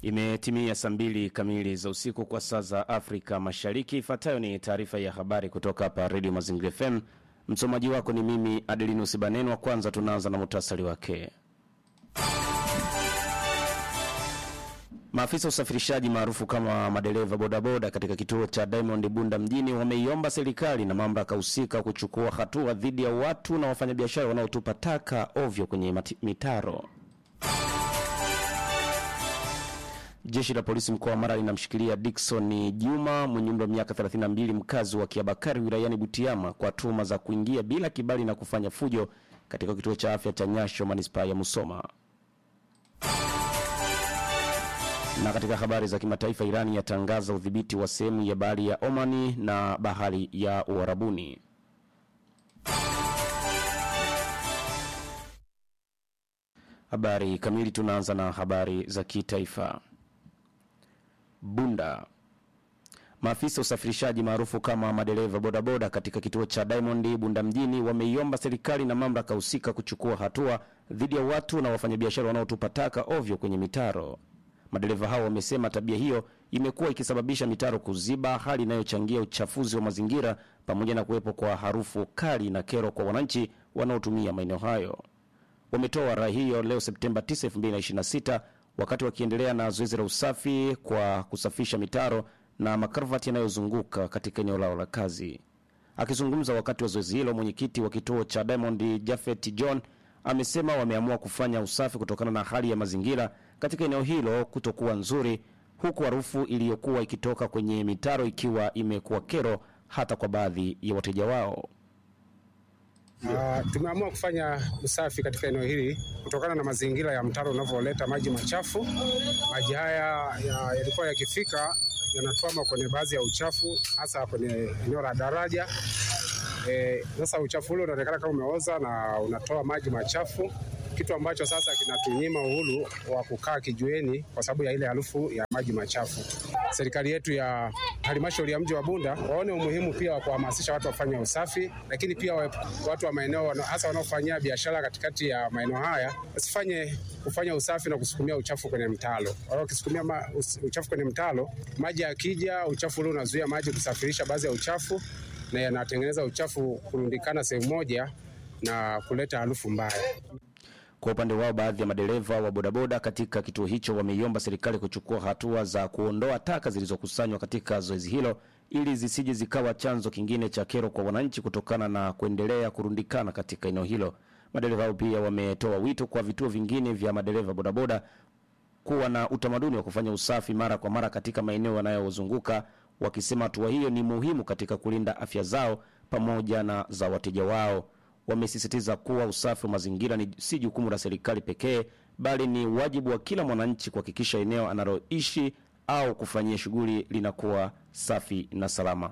Imetimia saa mbili kamili za usiku kwa saa za Afrika Mashariki. Ifuatayo ni taarifa ya habari kutoka hapa Redio Mazingira FM. Msomaji wako ni mimi Adelinus Banenwa. Kwanza tunaanza na muhtasari wake. Maafisa usafirishaji maarufu kama madereva bodaboda katika kituo cha Diamond Bunda mjini wameiomba serikali na mamlaka husika kuchukua hatua dhidi ya watu na wafanyabiashara wanaotupa taka ovyo kwenye mati- mitaro. Jeshi la polisi mkoa wa Mara linamshikilia Dickson Juma mwenye umri wa miaka 32 mkazi wa Kiabakari wilayani Butiama kwa tuhuma za kuingia bila kibali na kufanya fujo katika kituo cha afya cha Nyasho manispaa ya Musoma. Na katika habari za kimataifa, Irani yatangaza udhibiti wa sehemu ya bahari ya Omani na bahari ya Uarabuni. Habari kamili, tunaanza na habari za kitaifa. Bunda. Maafisa usafirishaji maarufu kama madereva bodaboda katika kituo cha Diamond Bunda mjini wameiomba serikali na mamlaka husika kuchukua hatua dhidi ya watu na wafanyabiashara wanaotupa taka ovyo kwenye mitaro. Madereva hao wamesema tabia hiyo imekuwa ikisababisha mitaro kuziba, hali inayochangia uchafuzi wa mazingira pamoja na kuwepo kwa harufu kali na kero kwa wananchi wanaotumia maeneo hayo. Wametoa rai hiyo leo Septemba 9, 2026 wakati wakiendelea na zoezi la usafi kwa kusafisha mitaro na makarvati yanayozunguka katika eneo lao la kazi. Akizungumza wakati wa zoezi hilo, mwenyekiti wa kituo cha Diamond Jafet John amesema wameamua kufanya usafi kutokana na hali ya mazingira katika eneo hilo kutokuwa nzuri, huku harufu iliyokuwa ikitoka kwenye mitaro ikiwa imekuwa kero hata kwa baadhi ya wateja wao. Uh, tumeamua kufanya usafi katika eneo hili kutokana na mazingira ya mtaro unavyoleta maji machafu. Maji haya ya- yalikuwa yakifika yanatwama kwenye baadhi ya uchafu, hasa kwenye eneo la daraja. Eh, Sasa uchafu ule unaonekana kama umeoza na unatoa maji machafu, kitu ambacho sasa kinatunyima uhuru wa kukaa kijueni kwa sababu ya ile harufu ya maji machafu. Serikali yetu ya halmashauri ya mji wa Bunda waone umuhimu pia wa kuhamasisha watu wafanye usafi, lakini pia wa- watu wa maeneo wana- hasa wanaofanyia biashara katikati ya maeneo haya wasifanye kufanya usafi na kusukumia uchafu kwenye mtalo. Wao wakisukumia ma, us- uchafu kwenye mtalo, maji yakija, uchafu ule unazuia maji kusafirisha baadhi ya uchafu na yanatengeneza uchafu kurundikana sehemu moja na kuleta harufu mbaya. Kwa upande wao, baadhi ya madereva wa bodaboda katika kituo hicho wameiomba serikali kuchukua hatua za kuondoa taka zilizokusanywa katika zoezi hilo ili zisije zikawa chanzo kingine cha kero kwa wananchi kutokana na kuendelea kurundikana katika eneo hilo. Madereva hao pia wametoa wito kwa vituo vingine vya madereva bodaboda kuwa na utamaduni wa kufanya usafi mara kwa mara katika maeneo yanayozunguka, wakisema hatua hiyo ni muhimu katika kulinda afya zao pamoja na za wateja wao. Wamesisitiza kuwa usafi wa mazingira ni si jukumu la serikali pekee, bali ni wajibu wa kila mwananchi kuhakikisha eneo analoishi au kufanyia shughuli linakuwa safi na salama.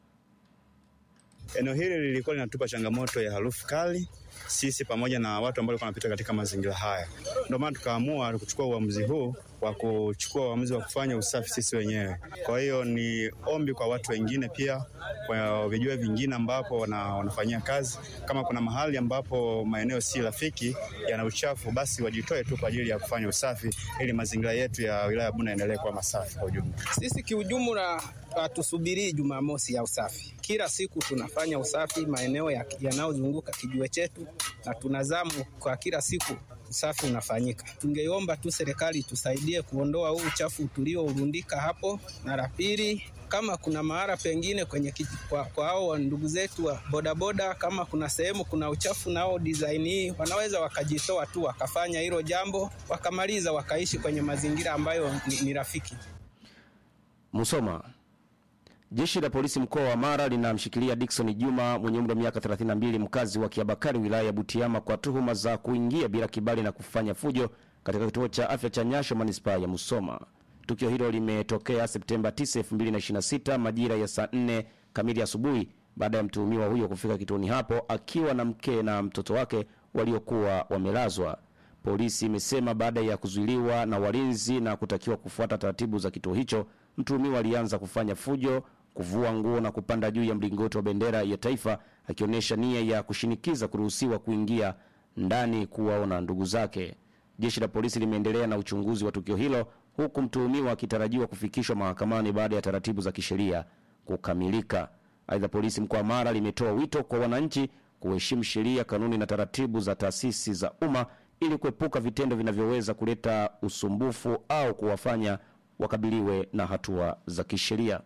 Eneo hili lilikuwa linatupa changamoto ya harufu kali sisi pamoja na watu ambao walikuwa wanapita katika mazingira haya. Ndio maana tukaamua kuchukua uamuzi huu wa kuchukua uamuzi wa kufanya usafi sisi wenyewe. Kwa hiyo ni ombi kwa watu wengine pia, kwa vijua vingine ambapo wana, wanafanyia kazi, kama kuna mahali ambapo maeneo si rafiki yana uchafu, basi wajitoe tu kwa ajili ya kufanya usafi ili mazingira yetu ya wilaya ya Bunda yaendelee kuwa masafi kwa ujumla. Sisi kiujumla hatusubirii Jumamosi ya usafi. Kila siku tunafanya usafi maeneo ya- yanayozunguka kijiwe chetu, na tunazamu kwa kila siku usafi unafanyika. Tungeomba tu serikali tusaidie kuondoa huu uchafu tuliourundika hapo, na la pili kama kuna mahala pengine kwenye kiji, kwa, kwa hao ndugu zetu wa bodaboda, kama kuna sehemu kuna uchafu nao design hii wanaweza wakajitoa tu wakafanya hilo jambo wakamaliza, wakaishi kwenye mazingira ambayo ni, ni rafiki. Musoma. Jeshi la polisi mkoa wa Mara linamshikilia Dickson Juma mwenye umri wa miaka 32 mkazi wa Kiabakari wilaya ya Butiama kwa tuhuma za kuingia bila kibali na kufanya fujo katika kituo cha afya cha Nyasho manispaa ya Musoma. Tukio hilo limetokea Septemba 9, 2026 majira ya saa 4 kamili asubuhi baada ya mtuhumiwa huyo kufika kituoni hapo akiwa na mke na mtoto wake waliokuwa wamelazwa. Polisi imesema baada ya kuzuiliwa na walinzi na kutakiwa kufuata taratibu za kituo hicho, mtuhumiwa alianza kufanya fujo, kuvua nguo na kupanda juu ya mlingoti wa bendera ya taifa akionyesha nia ya kushinikiza kuruhusiwa kuingia ndani kuwaona ndugu zake. Jeshi la polisi limeendelea na uchunguzi wa tukio hilo huku mtuhumiwa akitarajiwa kufikishwa mahakamani baada ya taratibu za kisheria kukamilika. Aidha, polisi mkoa wa Mara limetoa wito kwa wananchi kuheshimu sheria, kanuni na taratibu za taasisi za umma ili kuepuka vitendo vinavyoweza kuleta usumbufu au kuwafanya wakabiliwe na hatua za kisheria.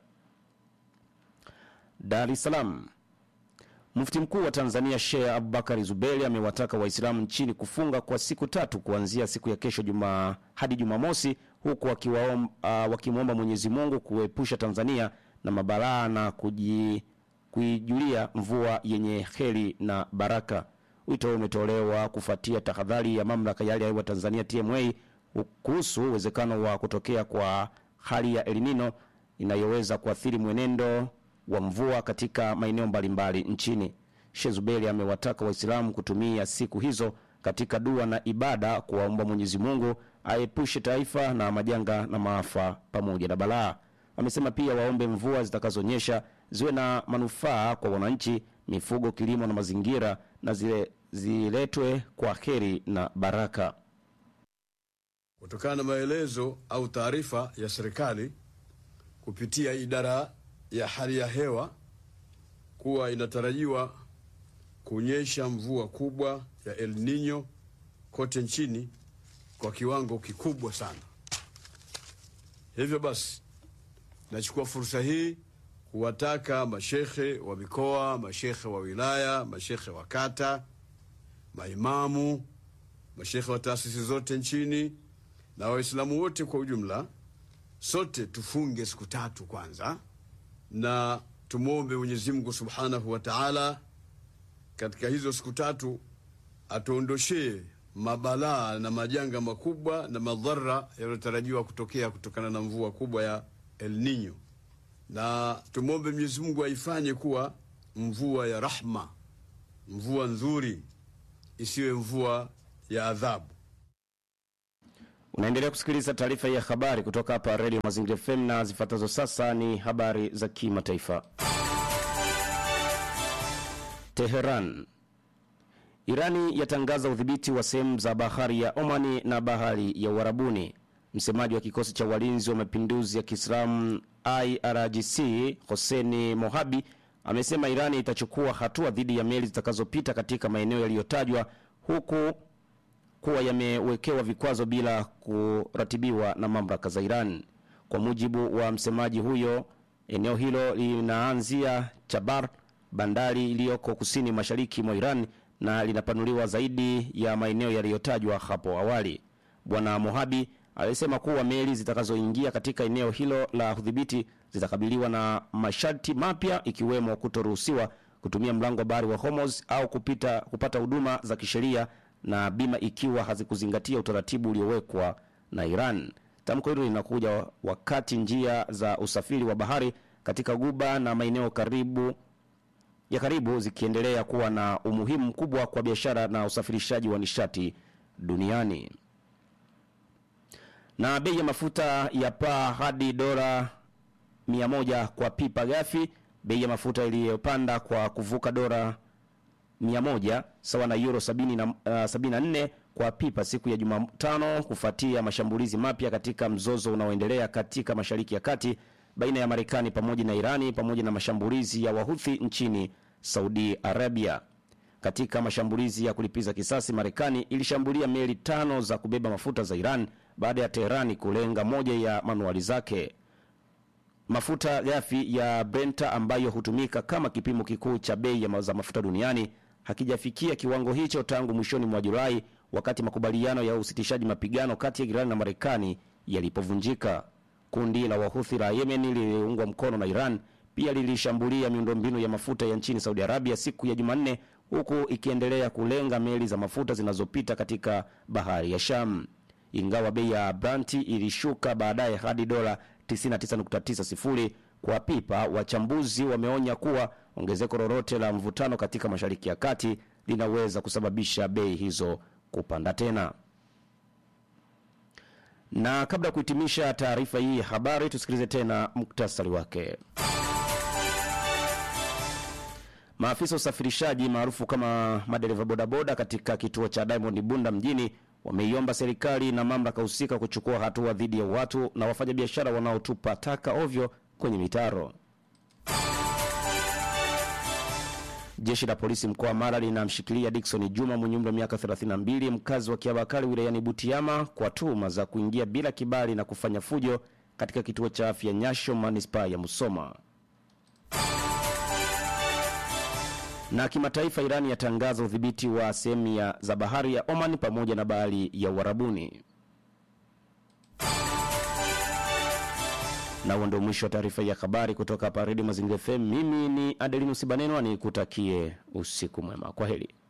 Dar es Salaam. Mufti mkuu wa Tanzania Sheikh Abubakar Zuberi amewataka Waislamu nchini kufunga kwa siku tatu kuanzia siku ya kesho juma hadi Jumamosi, huku wakiwaom- ah, wakimwomba Mwenyezi Mungu kuepusha Tanzania na mabalaa na kuji, kuijulia mvua yenye heri na baraka. Wito huo umetolewa kufuatia tahadhari ya mamlaka ya hali ya hewa Tanzania TMA kuhusu uwezekano wa kutokea kwa hali ya El Nino inayoweza kuathiri mwenendo wa mvua katika maeneo mbalimbali nchini. Sheikh Zuberi amewataka Waislamu kutumia siku hizo katika dua na ibada kuwaomba Mwenyezi Mungu aepushe taifa na majanga na maafa pamoja na balaa. Amesema pia waombe mvua zitakazonyesha ziwe na manufaa kwa wananchi, mifugo, kilimo na mazingira na zile ziletwe kwa heri na baraka. Kutokana na maelezo au taarifa ya serikali kupitia idara ya hali ya hewa kuwa inatarajiwa kunyesha mvua kubwa ya El Nino kote nchini kwa kiwango kikubwa sana. Hivyo basi, nachukua fursa hii kuwataka mashekhe wa mikoa, mashekhe wa wilaya, mashekhe wa kata, maimamu, mashekhe wa taasisi zote nchini na Waislamu wote kwa ujumla, sote tufunge siku tatu kwanza, na tumwombe Mwenyezi Mungu subhanahu wa taala katika hizo siku tatu atuondoshee mabalaa na majanga makubwa na madhara yanayotarajiwa kutokea kutokana na mvua kubwa ya El Nino, na tumwombe Mwenyezi Mungu aifanye kuwa mvua ya rahma, mvua nzuri, isiwe mvua ya adhabu. Unaendelea kusikiliza taarifa ya habari kutoka hapa Radio Mazingira FM na zifuatazo sasa ni habari za kimataifa. Teheran. Irani yatangaza udhibiti wa sehemu za bahari ya Omani na bahari ya Uarabuni. Msemaji wa kikosi cha walinzi wa mapinduzi ya Kiislamu IRGC Hoseni Mohabi amesema Irani itachukua hatua dhidi ya meli zitakazopita katika maeneo yaliyotajwa huku kuwa yamewekewa vikwazo bila kuratibiwa na mamlaka za Iran. Kwa mujibu wa msemaji huyo, eneo hilo linaanzia Chabar, bandari iliyoko kusini mashariki mwa Iran na linapanuliwa zaidi ya maeneo yaliyotajwa hapo awali. Bwana Mohabi alisema kuwa meli zitakazoingia katika eneo hilo la udhibiti zitakabiliwa na masharti mapya ikiwemo kutoruhusiwa kutumia mlango wa bahari wa Hormuz au kupita, kupata huduma za kisheria na bima ikiwa hazikuzingatia utaratibu uliowekwa na Iran. Tamko hilo linakuja wakati njia za usafiri wa bahari katika guba na maeneo karibu ya karibu zikiendelea kuwa na umuhimu mkubwa kwa biashara na usafirishaji wa nishati duniani. Na bei ya mafuta ya paa hadi dola 100 kwa pipa ghafi. Bei ya mafuta iliyopanda kwa kuvuka dola 100 sawa na euro 70 na, uh, 74 kwa pipa siku ya Jumatano kufuatia mashambulizi mapya katika mzozo unaoendelea katika Mashariki ya Kati baina ya Marekani pamoja na Irani pamoja na mashambulizi ya Wahuthi nchini Saudi Arabia. Katika mashambulizi ya kulipiza kisasi, Marekani ilishambulia meli tano za kubeba mafuta za Iran baada ya Teherani kulenga moja ya manuali zake. Mafuta ghafi ya Brenta ambayo hutumika kama kipimo kikuu cha bei ya ma- za mafuta duniani hakijafikia kiwango hicho tangu mwishoni mwa Julai, wakati makubaliano ya usitishaji mapigano kati ya Iran na Marekani yalipovunjika. Kundi la Wahuthi la Yemen lililoungwa mkono na Iran pia lilishambulia miundombinu ya mafuta ya nchini Saudi Arabia siku ya Jumanne, huku ikiendelea kulenga meli za mafuta zinazopita katika bahari ya Sham. Ingawa bei ya Brent ilishuka baadaye hadi dola 99.90 kwa pipa, wachambuzi wameonya kuwa ongezeko lolote la mvutano katika Mashariki ya Kati linaweza kusababisha bei hizo kupanda tena. Na kabla ya kuhitimisha taarifa hii ya habari, tusikilize tena muktasari wake. Maafisa wa usafirishaji maarufu kama madereva bodaboda katika kituo cha Diamond Bunda mjini wameiomba serikali na mamlaka husika kuchukua hatua dhidi ya watu na wafanyabiashara wanaotupa taka ovyo kwenye mitaro. Jeshi la polisi mkoa wa Mara linamshikilia Dickson Juma mwenye umri wa miaka 32 mkazi wa Kiabakari wilayani Butiama kwa tuhuma za kuingia bila kibali na kufanya fujo katika kituo cha afya Nyasho manispaa ya Musoma. Na kimataifa, Irani yatangaza udhibiti wa sehemu ya za bahari ya Oman pamoja na bahari ya Uarabuni. Na huo ndio mwisho wa taarifa ya habari kutoka hapa Redio Mazingira FM. Mimi ni Adelinus Banenwa, nikutakie usiku mwema. Kwa heri.